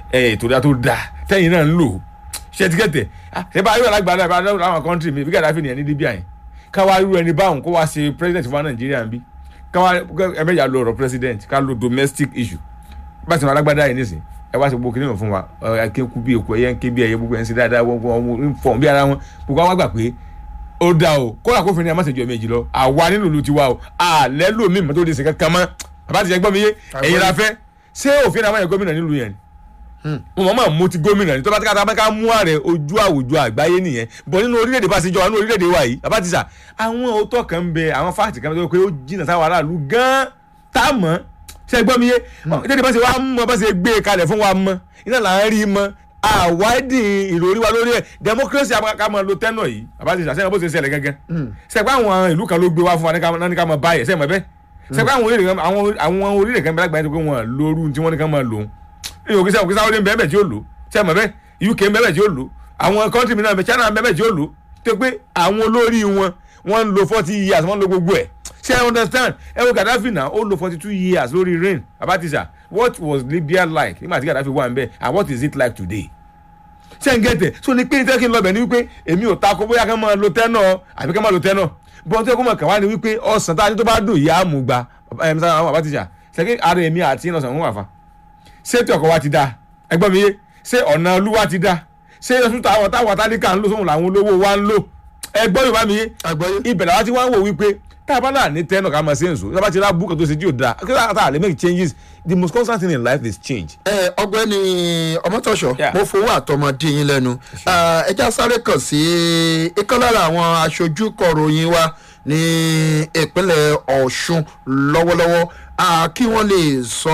ẹ̀ ètò ìdá tó dáa tẹ́yìn náà ń lò ṣe ti kẹ́tẹ̀ ṣe bá yóò lágbàdo àbá láwọn kọ́ńtì mi bí Gaddafi nìyẹn ní Libya yẹn káwá irú ẹni báwọn kó wá ṣe president fún wa Nàìjíríà ń bí káwá ẹ̀mẹ́jà lo ọ̀rọ̀ president ká lo domestic issue bá ti wọn alágbádá yìí nísìn ẹ wá sí gbogbo kìnìún fún wa ẹ kí n kú bí èkó ẹyẹ ń ké bí ẹyẹ gbogbo ẹ ń ṣe dáadáa wọn ń fọ̀n bí ara wọn gbogbo àwọn gbà pé ó dá o kódà kófin ni a má ṣe jọ méjì lọ àwa nínú ìlú tiwa o àlẹ́ lómi mọ́tò lè ṣe kankan mọ́ bàbá ti jẹ́ gbọ́ mi yé ẹ̀yin la fẹ́ ṣé òfin àwọn ẹ̀yẹ gómìnà nílùú yẹn mo mọ̀ mọ̀ mo ti gómìnà ní tó bá ti ká ká mú ààrẹ ojú àwùjọ àgbáyé nìyẹn bọ̀ nínú orílẹ̀-èdè bá ṣe jọ nínú orílẹ̀-èdè wa yìí bàbá ti sà àwọn òótọ́ kan ń bẹ àwọn fáàtì kan tó pé ó jìnnà sáwọn aráàlú gan-an tá a mọ̀ ṣe gbọ́ mi yé tẹ́lẹ̀ bá ṣe wá mọ̀ bá ṣe gbé e kalẹ̀ fún wa mọ̀ iná là ń rí mọ̀ àwádìí ìròrí wa lórí ẹ̀ democracy ká máa lo tẹ́nọ̀ yìí bàbá ti sàṣẹ́yìn bó ṣe ṣẹlẹ̀ gángan ṣẹ̀pẹ́ àwọn ìlú kan ló gbé wá fún wa ní ká máa báyẹ̀ ṣẹ̀ mọ́ bẹ́ẹ̀ ṣẹ̀pẹ́ àwọn orílẹ̀ kan bẹ́ẹ̀ lágbàáyé tó pé wọ́n lóru tí wọ́n ní ká máa lòun èyí òkè sẹ́wọ̀n sáwọ́dé bẹ́ẹ̀ tí ó lò ṣẹ̀ mọ́ bẹ́ẹ̀ UK bẹ́ẹ̀ tí ó lò àwọn kọ́ńtì mìíràn bẹ́ẹ̀ China bẹ́ẹ̀ tí ó lò tó pé àwọn olórí wọn wọ́n ń lo forty years wọ́n ń lo gbogbo ẹ̀ ṣe i understand ẹ wo Gaddafi náà ó lo forty two years lórí reign abatisa what was Libya like nígbà tí Gaddafi wà ń bẹ and what is it like today ṣe ń gẹ̀tẹ̀ so ní pé ní tẹ́kí ń lọ bẹ̀ ni wípé èmi ò takò bóyá kán máa lo tẹ́nà àbí kán máa lo tẹ́nà bọ́n tó yẹ kó máa kàn wá ni wípé ọ̀sán tá a ní tó bá dùn ìyá àmúgba àwọn abatisa ṣẹ́kí ara èmi àti ìnàṣàn ń wà fa ṣé tí ọkọ̀ wa ti da ẹgbọ́n mi yé ṣé ọ̀nà olúwa ti da ṣé oṣù táwọn táwọn tálíkà ń lò sóhun làwọn olówó wa ń lò ẹgbọ́n yorùbá mi yé ibẹ̀ làwọn ti wá ń wò wípé tá a bá náà ní tẹ́nà ká máa ṣe ń sùn tá a bá ti rá búkà tó ṣe jí ò dáa kí ló tá a lè make changes the most constant thing in life is change. ẹ ọ̀gbẹ́ni ọmọtọṣọ mo fowó àtọmọdé yín lẹ́nu ẹjá sáré kàn sí ìkan lára àwọn aṣojú kọ̀ròyìn wa ní ìpínlẹ̀ Ọ̀ṣun lọ́wọ́lọ́wọ́ kí wọ́n lè sọ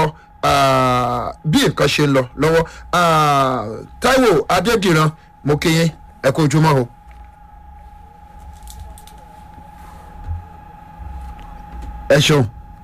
bí nǹkan ṣe ń lọ lọ́wọ́ Táíwò Adédìran mo kí yín ẹ kú ojúmọ́ o. ẹ ṣeun.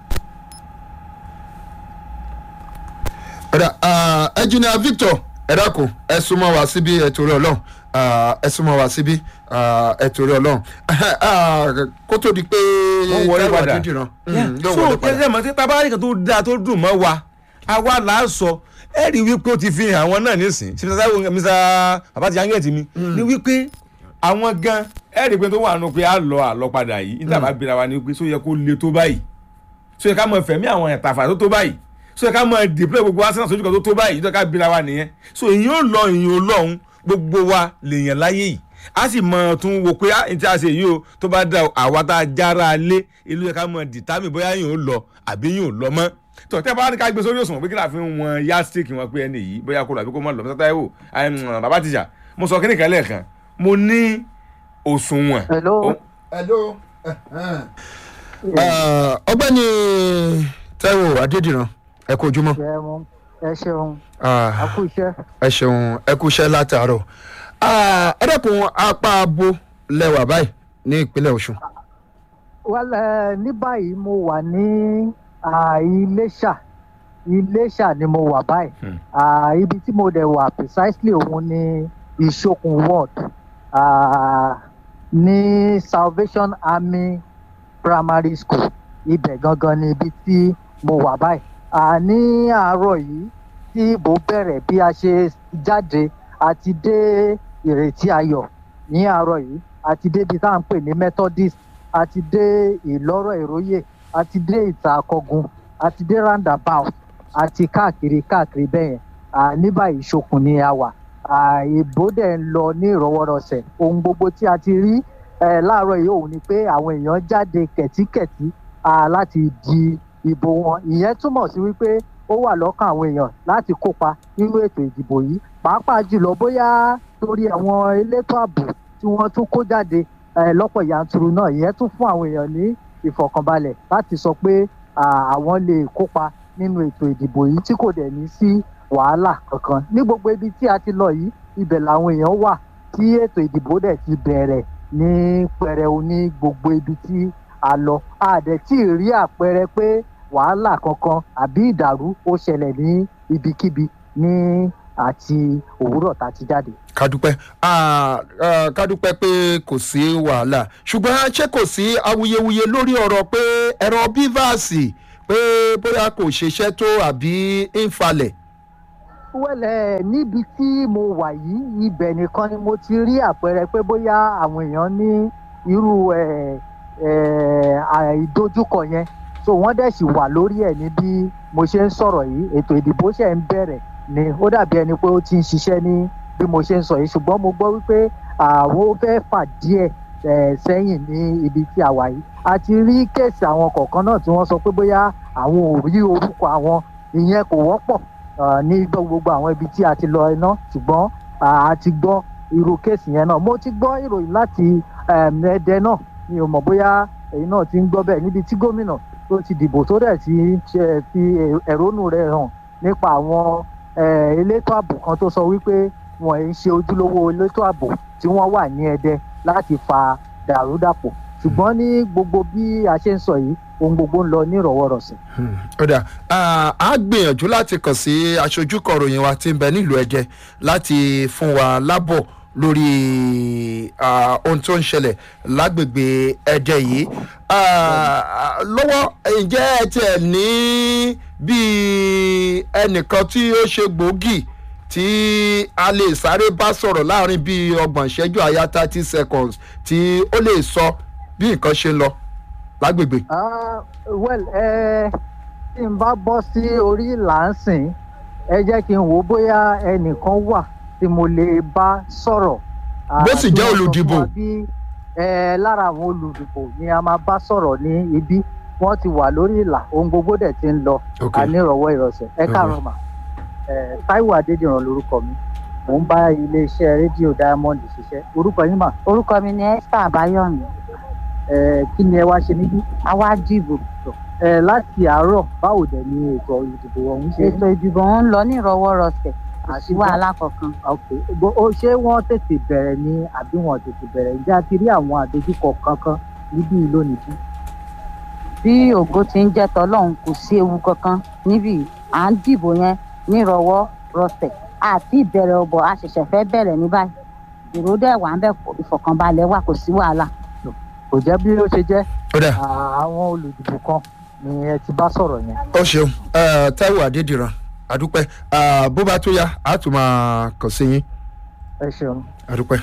ẹnjìnìà Victor ẹ dákun ẹ súnmọ́ wá síbí ẹ torí Ọlọ́run ẹ súnmọ́ wá síbí ẹ torí Ọlọ́run kó tó di pé wọ́n wọlé Táíwò padà Adédìran so kẹsẹ̀ mọ̀ sí tábàárì kan tó dáa tó dùn mọ́ wa àwa là á sọ ẹ rí wípé ó ti fi hàn àwọn náà nísìn sí Mr. Mr. babati yangeti mi ní wípé àwọn gan ẹ rí pé tó wà nù pé a lọ àlọ padà yìí níta bá bira wa ni wípé só yẹ kó le tó báyìí só yẹ ká mọ fẹ̀mí àwọn ẹ̀tàfà tó tó báyìí só yẹ ká mọ dìpẹ́ gbogbo arsenal sójú kan tó tó báyìí tó ká bira wa nìyẹn so èyàn ò lọ èyàn ò lọ́hún gbogbo wa lèèyàn láyé yìí a sì mọ tún wo pé ní tí a ṣe yìí o tó bá dá àwa tá a jára lé ìlú yẹ ká mọ dìtámì bóyá yìí ò lọ àbí yìí ò lọ mọ́ tọ tẹ bá ní ká gbé sórí òṣùwọ̀n pé kí láàfin wọn yastik wọn pé ẹni yìí bóyá kó lọ àbí kó má lọ Mr. Táíwò bàbá tìjà mo sọ kíní kan lẹ́ẹ̀kan mo ní òṣùwọ̀n. hello. hello. ọ̀gbẹ́ni Táíwò Adédìran ẹ kú ojúmọ́. ṣeun ẹ ṣeun Ah, a kú iṣẹ́. ẹ ṣeun ẹ kú iṣẹ́ látàárọ̀ ẹ dẹ́kun apá abo lẹ́wà báyìí ní ìpínlẹ̀ Ọ̀ṣun. well ẹ ní báyìí mo wà ní ah, Iléṣà Iléṣà ni mo wà báyìí Hmm. Ah, ibi tí mo dẹ̀ wà precisely òun ni Ìṣokùn ward ah, ní Salvation Army Primary School ibẹ̀ gangan ni ibi tí mo wà báyìí Ah, ní àárọ̀ yìí tí ìbò bẹ̀rẹ̀ bí a ṣe jáde àti dé ìrètí ayọ̀ ní àárọ̀ yìí àti débi tá à ń pè ní Methodist àti dé ìlọ́rọ̀ ìróyè àti dé ìta àkọgun àti dé roundabout àti káàkiri káàkiri bẹ́yẹn Ah, ní báyìí Ìṣokùn ni a wà Ah, ìbò dẹ̀ ń lọ ní ìrọwọ́rọsẹ̀ ohun gbogbo tí a ti rí eh, láàárọ̀ yìí òun ni pé àwọn èèyàn jáde kẹ̀tíkẹ̀tí ah, láti di ìbò wọn ìyẹn túmọ̀ sí wípé ó wà lọ́kàn àwọn èèyàn láti kópa nínú ètò ìdìbò yìí pàápàá jùlọ bóyá torí àwọn elétò ààbò tí wọ́n tún kó jáde eh, lọ́pọ̀ yanturu náà ìyẹn tún fún àwọn èèyàn ní ìfọ̀kànbalẹ̀ láti sọ pé ah, àwọn lè kópa nínú ètò ìdìbò yìí tí kò dẹ̀ ní sí wàhálà kankan ní gbogbo ibi tí a ti lọ yìí ibẹ̀ làwọn èèyàn wà tí ètò ìdìbò dẹ̀ ti bẹ̀rẹ̀ ní pẹrẹu ní gbogbo ibi tí a lọ a dẹ̀ tí ì rí àpẹẹrẹ pé wàhálà kankan àbí ìdàrú ó ṣẹlẹ̀ ní ibikíbi ní àti òwúrọ̀ tá a ti jáde. kádúpẹ́ Ah, ah, kádúpẹ́ pé kò sí wàhálà ṣùgbọ́n ṣé kò sí awuyewuye lórí ọ̀rọ̀ pé ẹ̀rọ bíváàsì pé bóyá kò ṣiṣẹ́ tó àbí ń falẹ̀. wẹ́lẹ̀ níbi tí mo wà yìí ibẹ̀ nìkan ni mo ti rí àpẹẹrẹ pé bóyá àwọn èèyàn ní irú ẹ̀ ẹ̀ àìdojúkọ yẹn so wọ́n dẹ̀ sì wà lórí ẹ̀ ní bí mo ṣe ń sọ̀rọ̀ yìí ètò ìdìbò ṣe ń bẹ̀rẹ̀ ni ó dàbí ẹni pé ó ti ń ṣiṣẹ́ ní bí mo ṣe ń sọ yìí ṣùgbọ́n mo gbọ́ wípé àwọn fẹ́ fà díẹ̀ ẹ̀ sẹ́yìn ní ibi tí a wà yìí a ti rí kéèsì àwọn kọ̀ọ̀kan náà tí wọ́n sọ pé bóyá àwọn ò rí orúkọ àwọn ìyẹn kò wọ́pọ̀ ah, ní gbogbo àwọn ibi tí a ti lọ iná ṣùgbọ́n ah, a ti gbọ́ irú kéèsì yẹn náà mo ti gbọ́ ìròyìn láti em, ẹdẹ náà mi ò mọ̀ bóyá èyí náà ti ń gbọ́ bẹ́ẹ̀ níbi tí gómìnà tó ti dìbò tó dẹ̀ ti ṣe fi ẹ̀rónú rẹ̀ hàn nípa àwọn eh, elétò ààbò kan tó sọ wípé wọ́n ń ṣe ojúlówó elétò ààbò tí wọ́n wà ní ẹdẹ láti fa dàrúdàpọ̀ ṣùgbọ́n ní gbogbo bí a ṣe ń sọ yìí ohun gbogbo ń lọ ní ìrọ̀wọ́rọ̀sẹ̀. ọ̀dà a gbìyànjú láti kàn sí aṣojú kọ̀ròyìn wa tí ń bẹ nílùú ẹ̀jẹ̀ láti fún wa lábọ̀ lórí ah, ohun tó ń ṣẹlẹ̀ lágbègbè ẹ̀jẹ̀ yìí Ah, lọ́wọ́ ǹjẹ́ ẹ tiẹ̀ ní bíi ẹnìkan tí ó ṣe gbòógì tí a lè sáré bá sọ̀rọ̀ láàrin bíi ọgbọ̀n ìṣẹ́jú àyà thirty seconds tí ó lè sọ bí nǹkan ṣe ń lọ lágbègbè. Ah, well ẹ tí n bá bọ́ sí orí làǹsìn ẹ jẹ́ kí n wò ó bóyá ẹnìkan wà tí mo lè bá sọ̀rọ̀. Ah, Bó sì tí jẹ́ wọ́n sọ fún olùdìbò. wa bí, ẹ lára àwọn olùdìbò ni a máa bá sọ̀rọ̀ ní ibi wọ́n ti wà lórí ìlà ohun gbogbo dẹ̀ ti ń lọ Ok. ànírọ̀wọ́ ìrọ̀sẹ̀ ẹ Ok. káàárọ̀ mà ẹ Táíwò Adédìran lorúkọ mi mò ń bá iléeṣẹ́ rédíò Diamond ṣiṣẹ́ orúkọ yín mà orúkọ mi ni esther abayomi ẹ kí ni ẹ wá ṣe níbí. àwa dìbò ẹ láti àárọ̀ báwo dẹ̀ ni ètò ìdìbò ọ̀hún ṣe rí? ètò ìdìbò ń lọ ní ìrọwọ́rọsẹ̀ kò sí Àṣìgbọ́- wàhálà kankan ok Gbo- ó ṣé wọ́n tètè bẹ̀rẹ̀ ni àbí wọ́n tètè bẹ̀rẹ̀ ǹjẹ́ a ti rí àwọn àdójúkọ kankan níbí yìí lónìí bí. bí ògo ti ń jẹ́ tọ́lọ́hún kò sí ewu kankan níbí à ń dìbò yẹn ní ìrọwọ́rọsẹ̀ àti ìbẹ̀rẹ̀ ọ̀bọ̀ a ṣẹ̀ṣẹ̀ fẹ́ bẹ̀rẹ̀ ní báyìí èrò dẹ̀ wà ń bẹ̀ ìfọ̀kànbalẹ̀ wà kò sí wàhálà kò jẹ́ bí ó ṣe jẹ́ ọ̀dà àwọn olùdìbò kan ni ẹ ti bá sọ̀rọ̀ yẹn. ó ṣeun Eh, Táíwò Adédìran àdúpẹ́ Ah, bó bá tó yá a tún máa kàn sí yín ẹ ṣeun. àdúpẹ́.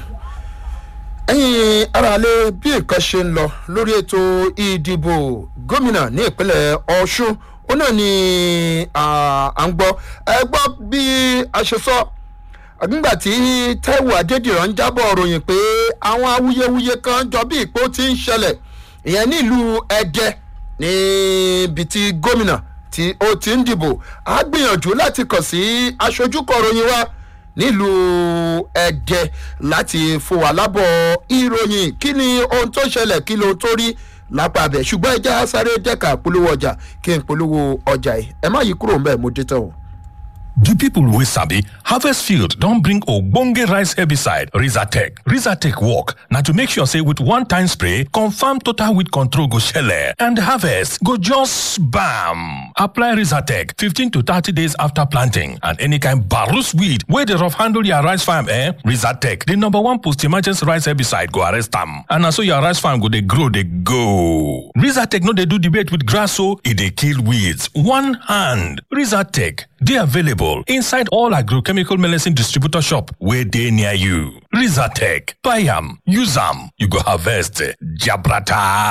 ẹ̀yin aráalé bí nǹkan ṣe ń lọ lórí ètò ìdìbò gómìnà ní ìpínlẹ̀ ọ̀ṣun ó náà ni ah, à ń gbọ́ ẹ gbọ́ bí a ṣe sọ nígbà tí Táíwò Adédìran ń jábọ̀ ròyìn pé àwọn awuyewuye kan jọ bí ìpò ti ń ṣẹlẹ̀ ìyẹn nílùú ẹdẹ níbi tí gómìnà tí ó ti ń dìbò á gbìyànjú láti kàn sí aṣojú kọ̀ròyìn wa nílùú ẹdẹ láti fún wa lábọ̀ ìròyìn kí ni ohun tó ṣẹlẹ̀ kí ló tó rí lápá abẹ ṣùgbọ́n ẹ já sáré dẹ́ka polówó ọjà kí n polówó ọjà yìí ẹ má yí kúrò ń bẹ̀ mo dé tán o. The people wey sabi harvest field don bring ogbonge rice herbicide Rizatec. Rizatec work na to make sure say with one time spray, confirm total weed control go shele and harvest go just bam. Apply Rizatec 15 to 30 days after planting and any kind barus weed wey dey rough handle your rice farm eh? Rizatec, the number one post-emergence rice herbicide go arrest am and na so your rice farm go dey grow dey go. Rizatec no dey do debate with grass o, e dey kill weeds one hand. Rizatec dey available inside all agrochemical medicine distributor shop wey dey near you. Rizatec, buy am, use am, you go harvest jabrata.